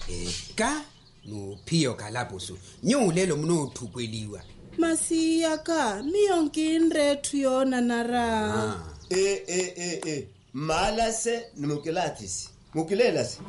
eka nophiyo kalapusu nyulelo mnothukweliwa masiyaka miyonkinrethu yona nara ah. e e e e mala se ni mukilathisi mukilela se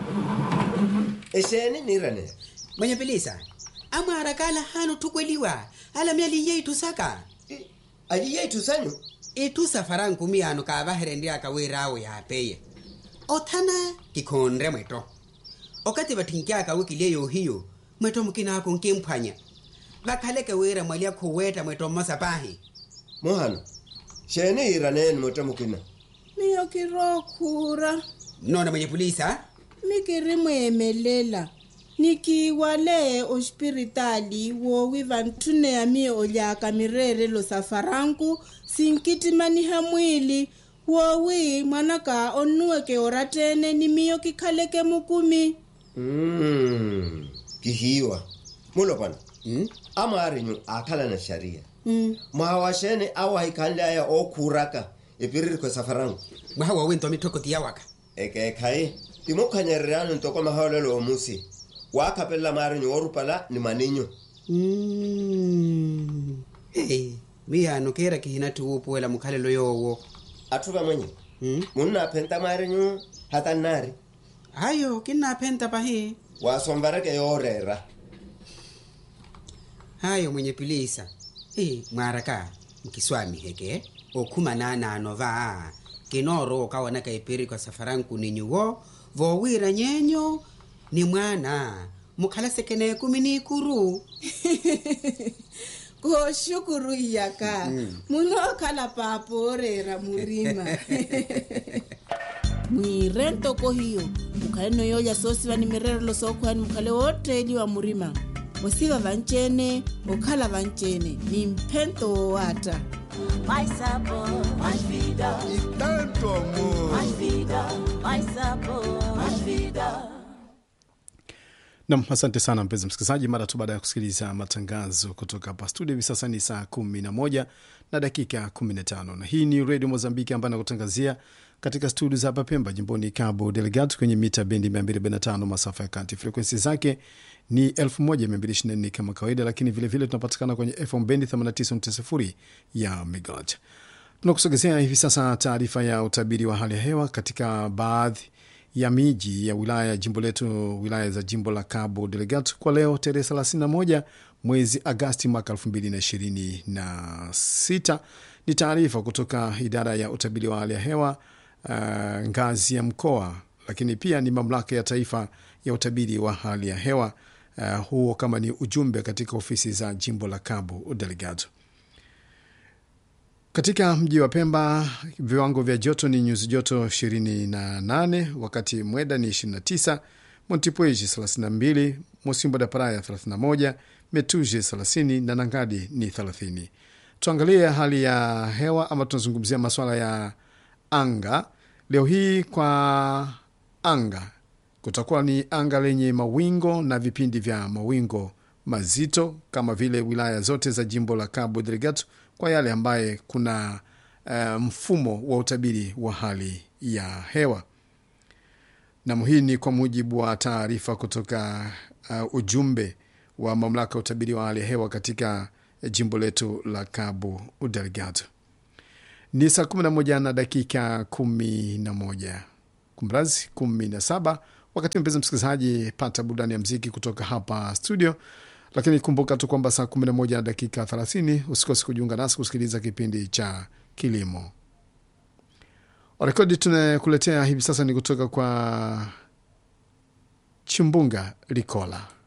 exeni ni ranela mwenye pilisa amwarakala hanu thukweliwa ala myaliye ithusaka ayiye ithusanyu ithusa farankumi ano kavaherenri akawirawo yapeye othana kikhonre mweto okati vathinkiaka wikile yohiyo mweto mukinako nkimphwanya vakhaleke wira mwali akhuweta mweto mmosapahi mohano xeni hi raneni mota mukina miyokirokhura nona mwenye pulisa mikiri mweemelela nikiwale oxipiritali wowi vanthuneya miyo olyaka mirerelo safaranku sinkitimaniha mwili wowi mwanaka onuweke oratene ni miyo kikhaleke mukumi mm. kihiwa mulopana hmm? amaarinyu akhala na sharia mm. mwawa xene awahikhanleaya okhuraka epiririkho safarangu mwaha wawinto mithokoti yawaka ekekhaye timukhanyererano ntoko mahaolelo omusi waakhapelela maarinyu orupala ni maninyo Mm. Hey, miyano kera kihina tuwupuwela mukhalelo yowo atthu vamwenye hmm? munna aphenta maarinyu hatannari ayo kinnaphenta pahi wasomvareke yoorera hayo mwenye pilisa e mwaraka nkiswami heke okhumananano va kinoro okawonaka ipiri kwa safaranku ninyuwo vowira nyenyo ni mwana mukhala sekene kumi ni ikuru koxukuru iyaka munokhala papo orera murima mwire ntoko hiyo mukhale noyolya soosiva ni mirerelo sookhwani mukhale wotteliwa murima osiva vancene okhala vancene ni mphento wowata Mais sabor, mais vida, e tanto amor. mais vida, mais sabor, mais vida. Nam, asante sana mpenzi msikilizaji, mara tu baada ya kusikiliza matangazo kutoka hapa studio. Hivi sasa ni saa kumi na moja na dakika kumi na tano na hii ni redio Mozambiki ambayo nakutangazia katika studio za hapa Pemba, jimboni Cabo Delgado, kwenye mita bendi 245 masafa ya kati. Frekwensi zake ni 1224 kama kawaida, lakini vilevile tunapatikana kwenye FM bendi 89.0 ya megahertz. Tunakusogezea hivi sasa taarifa ya utabiri wa hali ya hewa katika baadhi ya miji ya wilaya ya jimbo letu, wilaya za jimbo la Cabo Delgado kwa leo tarehe 31 mwezi Agasti mwaka 2026. Ni taarifa kutoka idara ya utabiri wa hali ya hewa uh, ngazi ya mkoa, lakini pia ni mamlaka ya taifa ya utabiri wa hali ya hewa uh, huo kama ni ujumbe katika ofisi za jimbo la Cabo Delgado. Katika mji wa Pemba viwango vya joto ni nyuzi joto 28, wakati Mweda ni 29, Montipuez 32, Mosimbo da Praia 31, Metuje 30 na Nangadi ni 30. Tuangalie hali ya hewa ama tunazungumzia masuala ya anga leo hii. Kwa anga kutakuwa ni anga lenye mawingo na vipindi vya mawingo mazito kama vile wilaya zote za jimbo la Cabo Delgado kwa yale ambaye kuna uh, mfumo wa utabiri wa hali ya hewa nam. Hii ni kwa mujibu wa taarifa kutoka uh, ujumbe wa mamlaka ya utabiri wa hali ya hewa katika jimbo letu la Cabo Delgado. Ni saa 11 na dakika 11 kumrazi 17. Wakati mpenzi msikilizaji, pata burudani ya mziki kutoka hapa studio lakini kumbuka tu kwamba saa 11 na dakika 30 usikose kujiunga nasi kusikiliza kipindi cha kilimo. Rekodi tunakuletea hivi sasa ni kutoka kwa Chimbunga Likola.